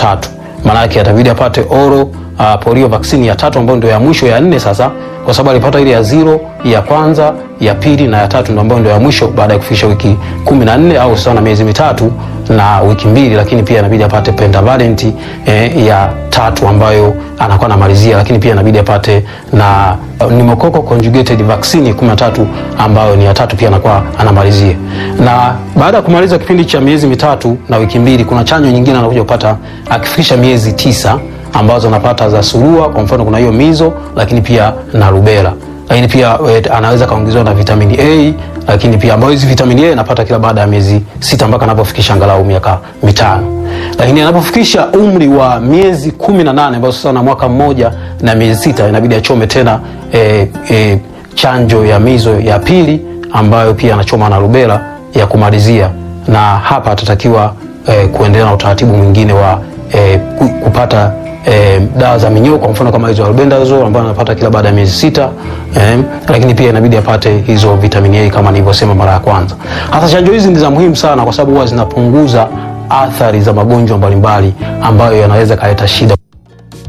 tatu. Maana yake atabidi apate oro uh, polio vaccine ya tatu ambayo ndio ya mwisho ya nne sasa, kwa sababu alipata ile ya zero, ya kwanza, ya pili na ya tatu ndio ambayo ndio ya mwisho baada ya kufikisha wiki kumi na nne au sawa na miezi mitatu na wiki mbili, lakini pia inabidi apate pentavalent eh, ya tatu ambayo anakuwa anamalizia, lakini pia inabidi apate na uh, pneumococcal conjugated vaccine 13 ambayo ni ya tatu pia anakuwa anamalizia. Na baada ya kumaliza kipindi cha miezi mitatu na wiki mbili, kuna chanjo nyingine anakuja kupata akifikisha miezi tisa ambazo anapata za surua, kwa mfano kuna hiyo mizo, lakini pia na rubela lakini pia e, anaweza kaongezewa na vitamini A, lakini pia ambayo hizi vitamini A anapata kila baada ya miezi sita mpaka anapofikisha angalau miaka mitano. Lakini anapofikisha umri wa miezi kumi na nane ambayo sasa na mwaka mmoja na miezi sita inabidi achome tena e, e, chanjo ya mizo ya pili ambayo pia anachoma na rubela ya kumalizia, na hapa atatakiwa e, kuendelea na utaratibu mwingine wa e, kupata E, dawa za minyoo kwa mfano kama hizo albendazole ambayo anapata kila baada ya miezi sita e, lakini pia inabidi apate hizo vitamini A kama nilivyosema mara ya kwanza. Hasa chanjo hizi ni za muhimu sana kwa sababu huwa zinapunguza athari za magonjwa mbalimbali ambayo yanaweza kaleta shida.